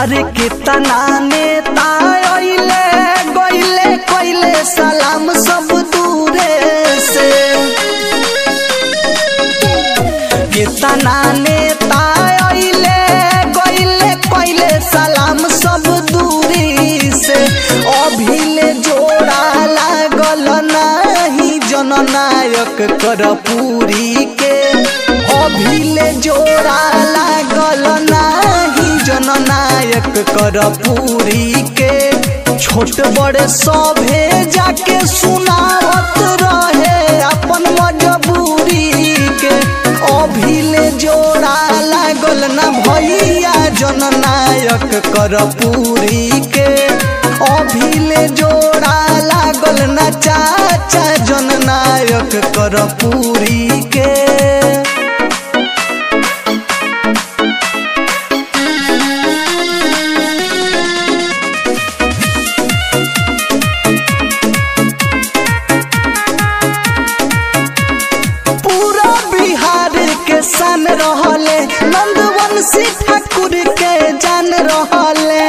अरे कितना नेता अइले गइले कइले सलाम सब दूरे से कितना नेता अइले गइले कइले सलाम सब दूरी से अभिले जोड़ा लागल नाही जननायक करपूरी के अभिले जोड़ा लागल नाही जननायक करपूरी के छोट बड़े सभे जाके सुनावत रहे अपन मजबूरी के अभिले जोड़ा लागल ना भैया जननायक करपूरी के अभिले जोड़ा लागल ना चाचा जननायक करपूरी के पूरा बिहार के सन रहले नंदवंशी ठाकुर के जान रहले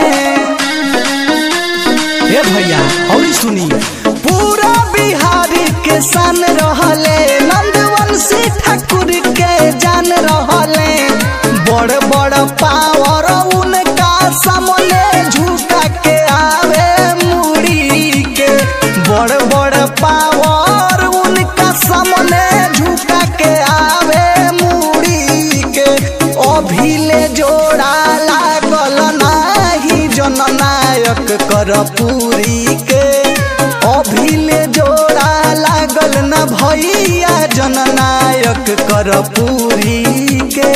हे भैया और सुनी पूरा बिहार के सन रहले नंदवंशी ठाकुर के जान रहले बड़ बड़ पावर उनका सामने झुका के आवे मुड़ी के बड़ बड़ पावर उनका सामने झुका के आवे मुड़ी के अभिले जोड़ा लागल नाही जननायक करपूरी के अभिले जोड़ा लागल न भैया जननायक करपूरी के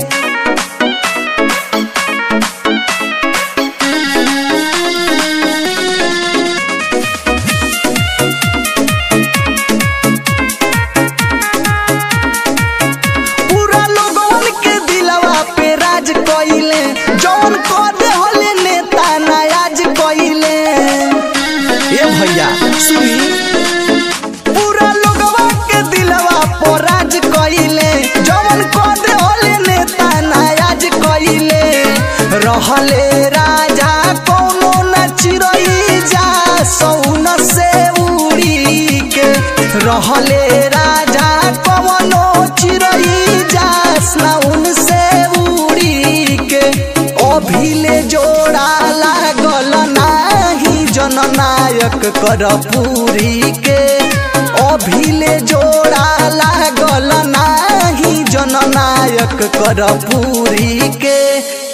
पूरा लोगन के दिलवा पे राज कइले जौन कदे होले नेता नायाज कइले ए भैया सुनी पूरा लोगवा के दिलवा पे राज कइले जौन कदे होले नेता नायाज कइले रहले राजा कोनो न चिरई जा सौन से उड़ी के रहले राजा कवनो चिरई जा स्नाउन से उड़ी के अभिले जोड़ा लागल नाही जननायक करपूरी के अभिले जोड़ा लागल नाही जननायक करपूरी के